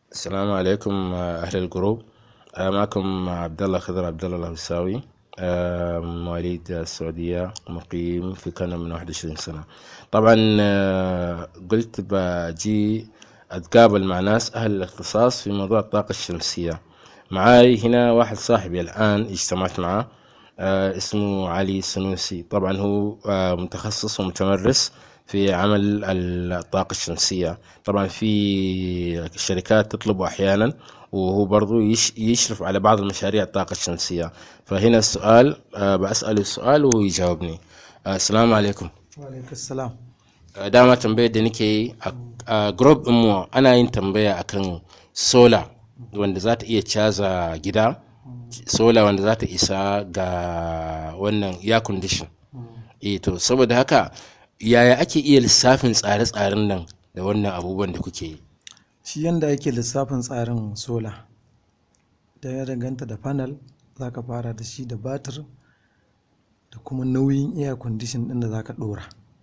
السلام عليكم آه، أهل الجروب آه، معكم عبد الله خضر عبد الله الهوساوي آه، مواليد السعودية مقيم في كندا من 21 سنة طبعا آه، قلت بجي أتقابل مع ناس أهل الاختصاص في موضوع الطاقة الشمسية معاي هنا واحد صاحبي الآن اجتمعت معه آه، اسمه علي السنوسي طبعا هو آه، متخصص ومتمرس في عمل الطاقة الشمسية طبعا في شركات تطلبه أحيانا وهو برضو يش يشرف على بعض المشاريع الطاقة الشمسية فهنا السؤال آه، بأسأله السؤال وهو يجاوبني آه، السلام عليكم Walaikun salam. Uh, dama tambayar da nake yi a a group mu ana yin tambaya akan sola wanda za ta iya caza gida sola wanda za ta isa ga wannan air condition eh to saboda haka yaya ake iya lissafin tsare-tsaren nan da wannan abubuwan da kuke yi Shi yanda ake lissafin tsarin sola. Da ya danganta da panel za ka fara da shi da batir da kuma nauyin air condition ɗin da za ka ɗora.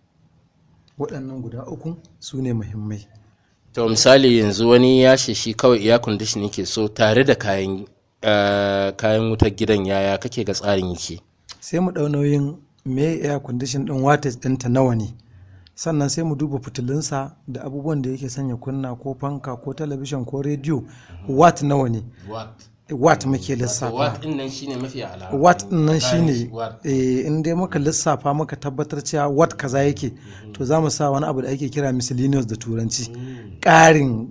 Waɗannan guda uku su ne muhimmai. to misali yanzu wani ya ce shi kawai air condition yake so tare da kayan uh, kayan wutar gidan yaya kake ga tsarin yake Sai mu ɗau nauyin me air condition ɗin wattage ɗinta nawa ne. Sannan sai mu duba fitilunsa da abubuwan da yake sanya kunna ko fanka ko talabishin ko rediyo watt nawa ne. watt Watt muke lissafa. watt din nan shine mafi ala watt din nan shine watt. eh, in dai muka lissafa muka tabbatar cewa watt kaza yake to za mu sa wani abu da ake kira miscellaneous da turanci ƙarin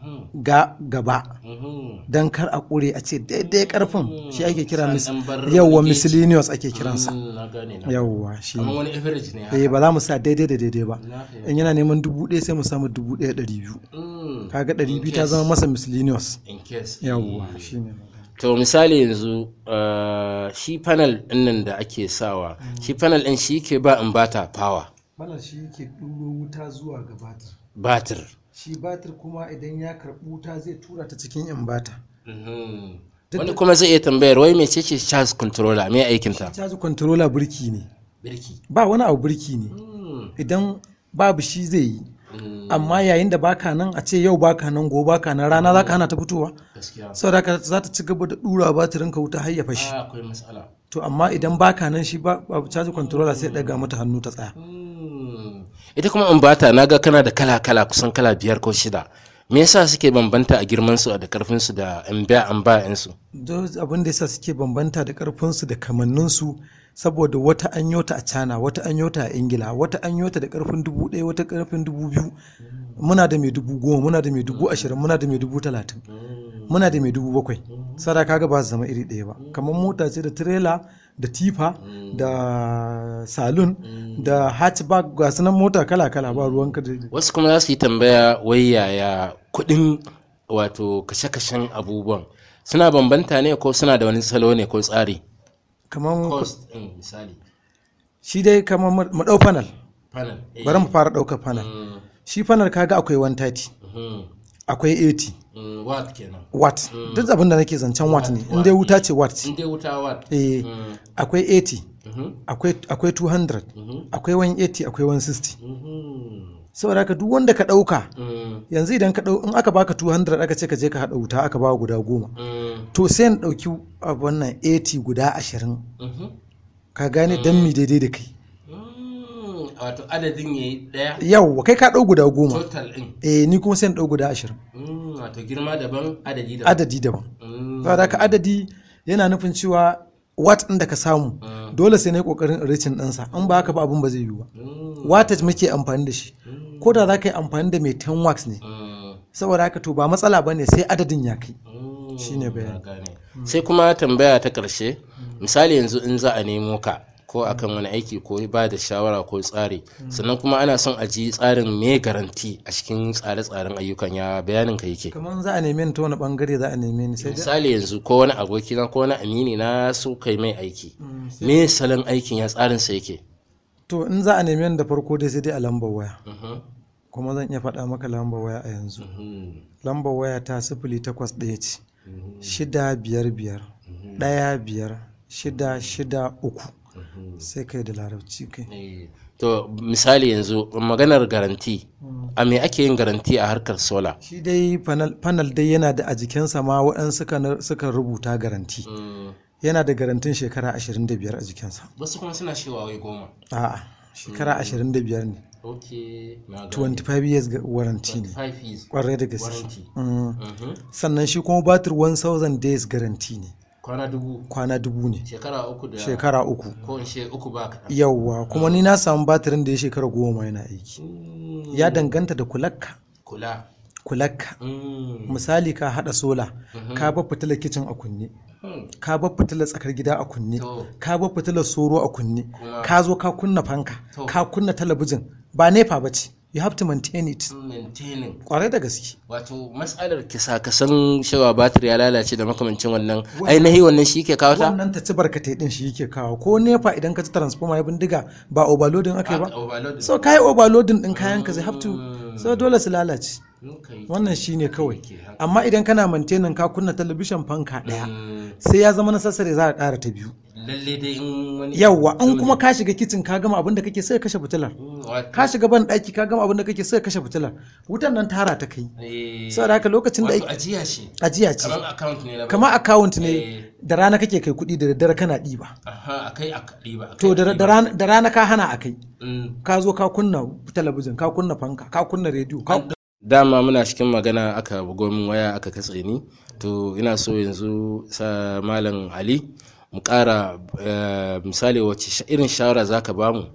ga gaba don kar a ƙure a ce daidai karfin shi ake kira mis- San ɗan bar yawwa leakage. miscellaneous ake kiransa na gane na yawwa shi kamar ne wani average ne haka eh ba za mu sa daidai da daidai ba Na fahimta. in yana neman dubu ɗaya sai mu samu dubu ɗaya ɗari biyu Mm, kaga ɗari in biyu ta case- zama masa miscellaneous in case yawwa shi ne to misali yanzu uh, shi panel din nan da ake sawa shi panel din shi ke ba in bata power Malam shi yake ɗuro wuta zuwa ga batir. batir shi batir kuma idan ya karɓi wuta zai tura ta cikin inbata Mhm. Duk wani da- kuma zai iya tambayar wai mece ce charge controller me aikinta caji controller birki ne birki ba wani abu birki ne Mm, idan babu shi zai yi mm, amma yayin da baka nan a ce yau baka nan gobe baka nan rana za ka hana ta fitowa gaskiya saboda haka za ta ci gaba da ɗura batirin ka wuta har ya fashi Ah, akwai matsala to amma idan baka nan shi ba babu caji controller sai ɗaga mata hannu ta tsaya Mm. ita kuma in bata naga kana da kala kala kusan kala biyar ko shida me yasa suke bambanta a girman su da karfin su da an biya an ba su don abin da yasa suke bambanta da karfinsu da kamanninsu saboda wata an yota a cana wata an yota a ingila wata an yota da karfin dubu ɗaya wata karfin dubu biyu muna da mai dubu goma muna da mai dubu ashirin muna da mai dubu talatin muna da mai dubu bakwai sada kaga ba su zama iri ɗaya ba kamar mota ce da tirela da tifa da salon da hatchback ga sunan mota kala kala ba ruwanka da wasu kuma za su yi tambaya wai yaya kuɗin wato kashe-kashen abubuwan suna bambanta ne ko suna da wani salo ne ko tsari kamar cost ɗin misali shi dai kamar mu ɗau panel panel bari mu fara ɗaukar panel shi panel kaga akwai 130 akwai 80 watt kenan watt duk abin da nake zancen watt ne in dai wuta ce watt ce in dai wuta watt eh Mm. akwai 80 Mhm. akwai akwai 200 Mhm. akwai 180 akwai 160 Mhm. saboda haka duk wanda ka ɗauka Mm. yanzu idan ka ɗau in aka baka 200 aka ce ka je ka haɗa wuta aka ba guda goma Mm. to sai na ɗauki abu wannan 80 guda 20 Mhm. ka gane dan mi daidai da kai Mm. wato adadin yayi ɗaya yawwa kai ka ɗau guda goma total ɗin eh ni kuma sai na ɗau guda 20 Mm. wato girma daban adadi daban adadi daban Mm. saboda haka adadi yana nufin cewa wat ɗin da ka samu Mm. dole sai na yi ƙoƙarin ricin ɗinsa in ba haka ba abin ba zai yiwu ba Mm. wattage muke amfani da shi Mm. ko da za ka yi amfani da mai 10 wax ne Mm. saboda haka to ba matsala ba ne sai adadin ya kai Mm. Shine bayani. Na gane. sai kuma tambaya ta ƙarshe misali yanzu in za a nemo ka ko akan wani aiki ko ba da shawara ko tsari sannan kuma ana son a ji tsarin me garanti a cikin tsare-tsaren ayyukan ya bayanin ka yake kamar za a neme ni ta wani bangare za a neme ni sai dai misali yanzu ko wani aboki na ko wani amini na so kai mai aiki me salon aikin ya tsarin sa yake to in za a neme ni da farko dai sai dai a lambar waya Mhm. kuma zan iya faɗa maka lambar waya a yanzu Mhm. lambar waya ta sifili takwas ɗaya ce Mhm. shida biyar biyar ɗaya biyar shida shida uku sai kai da larabci kai Eh, to misali yanzu maganar garanti a me ake yin garanti a harkar sola shi dai panel, panel dai yana da a jikinsa ma waɗansu suka, suka rubuta garanti yana da garantin shekara 25 a jikinsa wasu kuma suna cewa wai goma a'a shekara 25 ne ok na gane 25 years ga- warranty ne 5 years kwarai da gaske warranty Mm. Mhm. sannan shi kuma batir 1000 days garanti ne kwana dubu kwana dubu ne shekara uku da shekara uku ko in ce uku ba kaɗan yawwa kuma ni na samu batirin da ya shekara goma yana aiki Mm, ya danganta da kulakka kula kulakka Mm. misali ka hada sola ka bar fitilar kicin a kunne Hmm. ka bar fitilar tsakar gida a kunne To. ka bar fitilar soro a kunne Kuma- ka zo ka kunna fanka To. ka kunna talabijin ba nepa ba ce you have to maintain it maintaining kwarai da gaske wato matsalar kisa ka san cewa batir ya lalace da makamancin wannan ainihi wannan shi ke kawo ta wannan ta ci barkatai din shi yake kawo ko nepa idan ka ci transformer ya bindiga ba overloading aka yi ba overload so ka yi overloading din kayan ka zai have to so dole su lalace Okay. wannan shine kawai Ke haka. amma idan kana maintaining ka kunna talabishin fanka daya Mm, sai ya zama na sassare za a ƙara ta biyu lalle dai in wani yawwa an kuma ka shiga kicin ka gama abin da kake sai ka kashe fitilar Mm, wato- ka shiga ban ɗaki ka gama abin da kake sai ka kashe fitilar wutan nan tara ta kai eh, saboda haka lokacin da wato ake ajiya ce ajiya ce kamar account ne na kamar account ne Eh. da rana kake kai kuɗi da daddare kana ɗiba aha akai a riba akai to da da rana da rana ka hana a kai Mm. ka zo ka kunna talabijin ka kunna fanka ka kunna rediyo ka dama muna cikin magana aka bugo min waya aka katse ni to ina so yanzu sa malam ali mu ƙara eh, misali wacce sha- irin shawara za ka bamu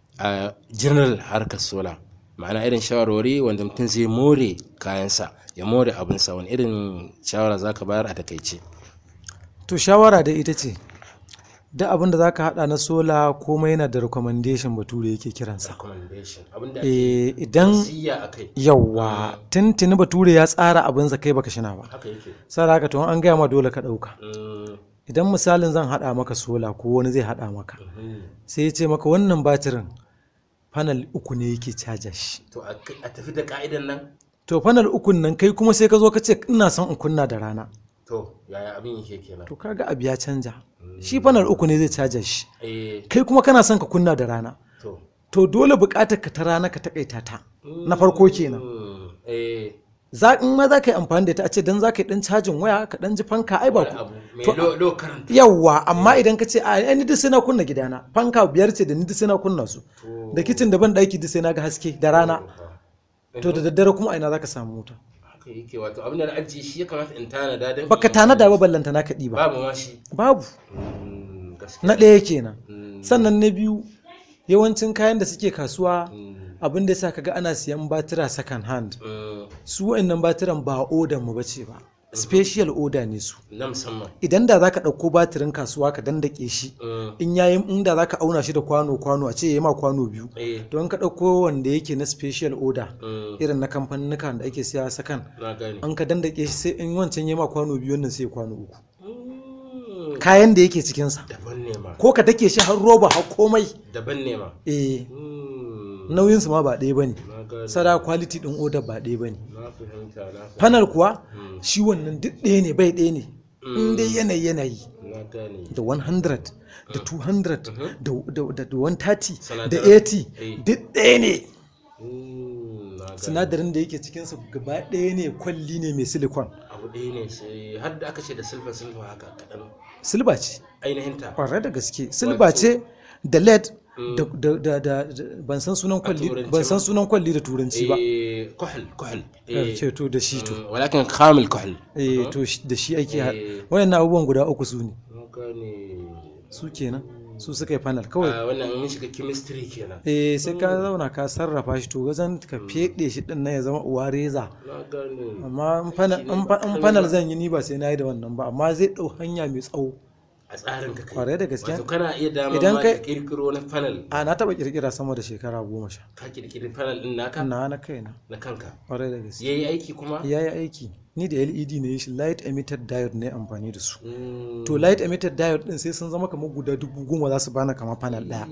a general harkar sola ma'ana irin shawarwari wanda mutum zai more kayansa ya more abinsa wani irin shawara za ka bayar a takaice to shawara da ita ce duk abin da za ka haɗa na sola komai yana da recommendation bature yake kiransa recommendation abinda Eh, idan siya akai yawwa tuntuni bature ya tsara abinsa kai baka shina ba haka yake sai haka to an gaya ma dole ka ɗauka Mm, idan misalin zan haɗa maka sola ko wani zai haɗa maka mhm. sai ya ce maka wannan batirin panel uku ne yake caja shi to a a tafi da ka'idan nan to panel ukun nan kai kuma sai ka zo ka ce ina son in kunna da rana to yaya abin yake kenan to kaga abu ya canja shi panel uku ne zai caja shi eh kai kuma kana son ka kunna da rana to to dole buƙatar ka ta rana ka takaita ta na farko kenan Mm, eh za in ma za ka yi amfani da ita a ce dan za ka yi dan cajin waya ka dan ji fanka ai ba wani ku abu mai To- low low current yawwa amma idan ka ce a ni duk sai na kunna gidana fanka biyar ce da ni duk sai na kunna su da kicin da ban daki duk sai na ga haske da rana to da daddare kuma a ina za ka samu wuta haka yake wato abin da na ajiye shi ya kamata in tanada don baka tanada ba ballanta na kaɗi ba babu ma shi babu Mm, gaskiya na ɗaya kenan Mm, sannan na biyu yawancin kayan da suke kasuwa mm, abin da yasa kaga ana siyan batira second hand mm, su wa'annan batiran ba odan mu bace ba special order ne su na musamman idan da zaka ɗauko batirin kasuwa ka dandake shi Mm, in yayin inda zaka auna shi da kwano kwano a ce yayi ma kwano biyu eh don ka ɗauko wanda yake na special order mm, irin na kamfanin da ake siya sakan na gane an ka dandake shi sai in wancan yayi ma kwano biyu wannan sai kwano uku Mm, kayan da yake cikinsa daban ne ma ko ka take shi har roba har komai daban ne ma eh Mm, nauyinsu ma ba ɗaya bane na gane sada quality din order ba ɗaya bane na fahimta na fahimta panel kuwa Mm, shi wannan duk ɗaya ne bai ɗaya ne in dai yanayi yanayi na gane da 100 da 200 da da- da da 130 da Sinadaran. 80 Eh. duk ɗaya ne Mm, na gane sinadarin da yake cikinsa gaba ɗaya ne kwalli ne mai silicon abu ɗaya ne sai har da aka ce da silfa silfa haka kaɗan silba ce ainihin ta ƙwarar da gaske silba ce da led da, da, da, da, da- ban san sunan kwalli turanci ban san ba. sunan kwalli da turanci ba eh kuhul kuhul eh ce to da shi to mm, walakin kamil kuhul eh to shi- da shi ake har Eh. wayannan abubuwan guda uku su ne na gane su kenan su suka yi panel kawai a wannan mun shiga chemistry kenan eh sai ka zauna ka sarrafa shi to wajen ka feɗe shi din nan ya zama uwa reza na gane amma in panel- in fa- in panel zan yi ni ba sai na yi da wannan ba amma zai ɗau hanya mai tsawo a tsarin ka kai kwarai da gaske wato kana iya dama Idan ma kai- ka kirkiro na panel a na taɓa ƙirƙira sama da shekara goma sha ka kirkiri panel din naka na na kaina na kanka kwarai da gaske yayi aiki kuma ya yi aiki ni da led ne shi light emitted diode ne amfani da su Mm, to light emitted diode din sai sun zama kamar guda dubu goma za su bana kamar panel ɗaya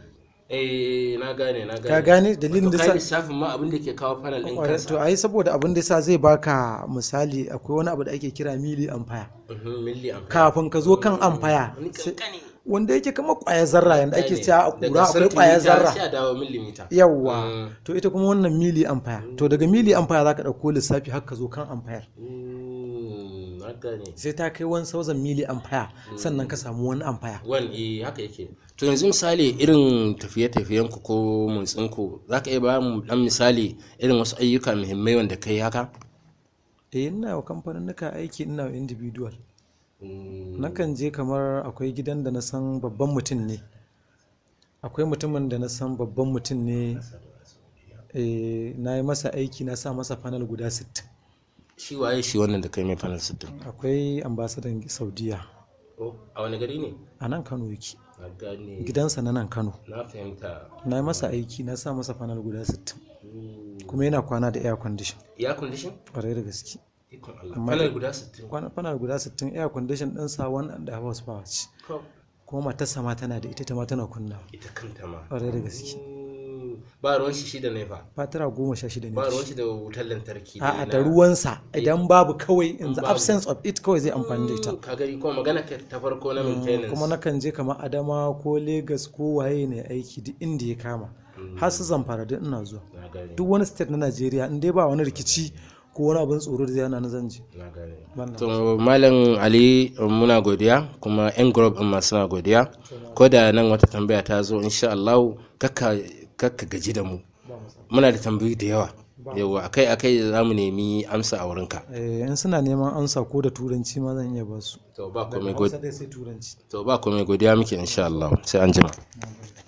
eh na gane na gane ka gane dalilin da Wato sa kai lissafin ma abin da ke kawo panel din Kwarai, kansa to ai saboda abin da yasa zai baka misali akwai wani abu da ake kira mili ampere Mhm, milli ampere kafin ka zo kan ampere wani sai- kankani wanda yake kama ƙwayar zarra yanda ake cewa a Daga kura akwai ƙwayar centimeter zarra sai a dawo millimeter yawwa Mm. to ita kuma wannan mili ampere to daga mili ampere za ka ɗauko lissafi har ka zo kan ampere Mm, na gane sai ta kai 1000 mili ampere sannan ka samu wani ampere wani eh haka yake to yanzu misali irin tafiye-tafiyen ku ko motsin ku za ka iya ba mu dan misali irin wasu ayyuka muhimmai wanda kai haka eh ina wa kamfanin nuka aiki ina wa individual Mm, nakan je kamar akwai gidan da na san babban mutum ne akwai mutumin da na san babban mutum ne eh, na yi masa aiki na sa masa panel guda 60 shi waye shi wannan da kai mai fanal sittin akwai ambasadan saudiya Oh, a wani gari ne a nan kano yake na gane gidansa na nan kano na fahimta na yi masa aiki na sa masa panel guda 60 Mm, kuma yana kwana da air condition ya condition ƙwarai da gaske ikon Allah Amma fanal dai- guda 60 kwana panel guda 60 air condition ɗinsa one and a half horsepower ce Ko, kuma matarsa ma tana da ita ta ma tana kunna ita kanta ma ƙwarai da gaske Mm, ba ruwan shi shi da nefa fatira goma sha shida ne ba da ruwan shi shi da wutar lantarki a'a na- da ruwansa idan babu kawai in the babu. absence of it kawai zai amfani da ita ka gari kuma magana ka ta farko na maintenance kuma nakan je kamar adama ko Legas ko waye ne aiki duk inda ya kama har su zamfara duk ina zuwa na gane duk wani state na najeriya in dai ba wani rikici ko wani abin tsoro da zai hana na zan je na gane Wannan. to malam ali muna godiya kuma yan group din ma suna godiya ko da nan wata tambaya ta zo insha Allah kakka kakka gaji da mu muna da tambayoyi da yawa yawa akai akai za mu nemi amsa a wurinka Eh, in suna neman amsa ko da turanci ma zan iya ba su to ba komai Hausa godiya dai sai turanci to ba komai godiya muke insha Allah sai an jima